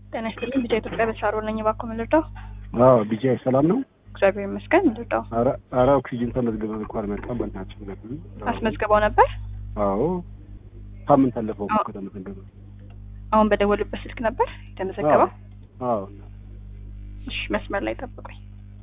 ጤና ይስጥልኝ። ቢጫ ኢትዮጵያ በተሻሮ ነኝ። እባክዎ ምን ልርዳው? አዎ ቢጃ ሰላም ነው። እግዚአብሔር ይመስገን። ምን ልርዳው? ኧረ ኧረ ኦክሲጅን ተመዝግበን እንኳን አልመጣም። በእናትሽ ነበር። አስመዝግበው ነበር? አዎ ሳምንት አለፈው አዎ። እኮ ከተመዘገበ። አሁን በደወሉበት ስልክ ነበር የተመዘገበው? አዎ እሺ፣ መስመር ላይ ጠብቁኝ።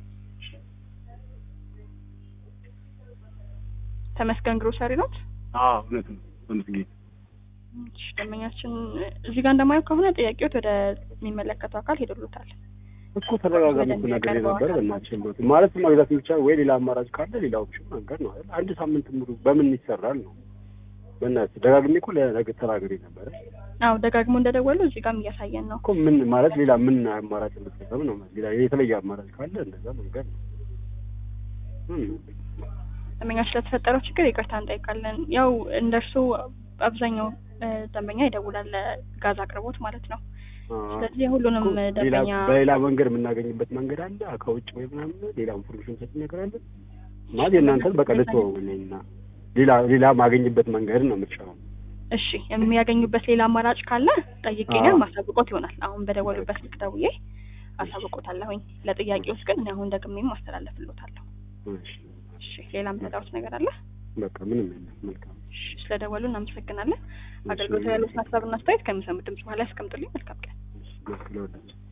ተመስገን ግሮሰሪ ኖት? አዎ እውነት ነው። ተመስገን እሺ፣ ደንበኛችን እዚህ ጋር እንደማየው ከሆነ ጥያቄዎት ወደ የሚመለከተው አካል ሄደሉታል። እኮ ተደጋጋሚ እኮ ነገር ነበር። በእናትሽ እንደው ማለት መግዛት ብቻ ወይ ሌላ አማራጭ ካለ ሌላ ኦፕሽን መንገድ ነው አይደል? አንድ ሳምንት ሙሉ በምን ይሰራል ነው። በእናትሽ ደጋግሜ እኮ ለነገ ተናግሬ ነበረ አዎ ደጋግሞ እንደደወሉ እዚህ ጋርም እያሳየን ነው። እኮ ምን ማለት ሌላ ምን አማራጭ እንጠቀም ነው? ሌላ የተለየ አማራጭ ካለ እንደዛ መንገድ ነው። ምን ደንበኛችን ስለተፈጠረው ችግር ይቅርታ እንጠይቃለን። ያው እንደርሱ አብዛኛው እ፣ ደንበኛ ይደውላል ለጋዝ አቅርቦት ማለት ነው። ስለዚህ ሁሉንም እኮ ሌላ ደንበኛ በሌላ መንገድ የምናገኝበት መንገድ አለ ከውጭ ወይ ምናምን ሌላ ኢንፎርሜሽን ሰጥ ነገር አለ ማለት የእናንተን በቃ ልትወውልኝና ሌላ ሌላ ማገኝበት መንገድ ነው የምትሻለው። እሺ የሚያገኙበት ሌላ አማራጭ ካለ ጠይቄኛል አዎ። ማሳብቆት ይሆናል። አሁን በደወሉበት ስልክ ደውዬ አሳብቆታለሁኝ። ለጥያቄዎች ግን እኔ አሁን ደግሜም ማስተላለፍሎታለሁ። እሺ እሺ ሌላ የምትጠሩት ነገር አለ? በቃ ምንም የለም። መልካም እሺ ስለደወሉ እናመሰግናለን። እሺ፣ አገልግሎት ያሉትን ሀሳብና አስተያየት ከሚሰሙት ድምጽ በኋላ ያስቀምጡልኝ። መልካም ቀን። እሺ፣ መልካም ለወዳችሁ